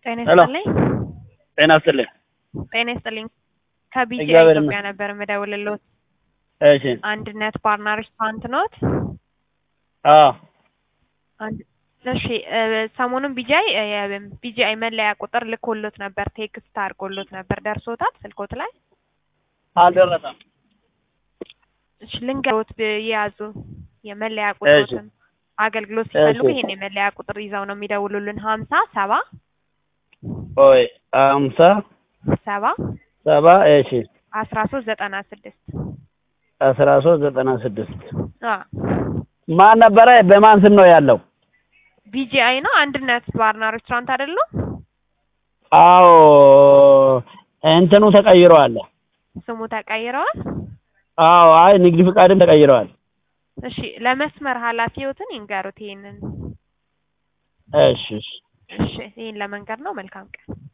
ጤና ሄሎ። ይስጥልኝ። ጤና ይስጥልኝ። ጤና ይስጥልኝ። ከቢጂ እግዚአብሔር ኢትዮጵያ ነበር የምደውልልዎት። እሺ። አንድነት ባርና ሬስቶራንት ኖት? አዎ አንድ እሺ እ ሰሞኑን ቢጂአይ እ ቢጂአይ መለያ ቁጥር ልኮሎት ነበር፣ ቴክስት አድርጎሎት ነበር። ደርሶታል ስልኮት ላይ? አልደረሰም። እሺ ልንገሮት የያዙ የመለያ ቁጥሮትን አገልግሎት ሲፈልጉ እሺ። ይሄን የመለያ ቁጥር ይዘው ነው የሚደውሉልን። ሀምሳ ሰባ ቆይ አምሳ ሰባ ሰባ እሺ አስራ ሶስት ዘጠና ስድስት አስራ ሶስት ዘጠና ስድስት አ ማን ነበረ? በማን ስም ነው ያለው? ቢጂአይ ነው። አንድነት ባርና ሬስቶራንት አይደለም? አዎ እንትኑ ተቀይረዋል። ስሙ ተቀይረዋል። አዎ አይ ንግድ ፍቃድም ተቀይረዋል። እሺ ለመስመር ኃላፊዎትን ይንገሩት ይሄንን። እሺ እሺ እሺ ይሄን ለመንገር ነው። መልካም ቀን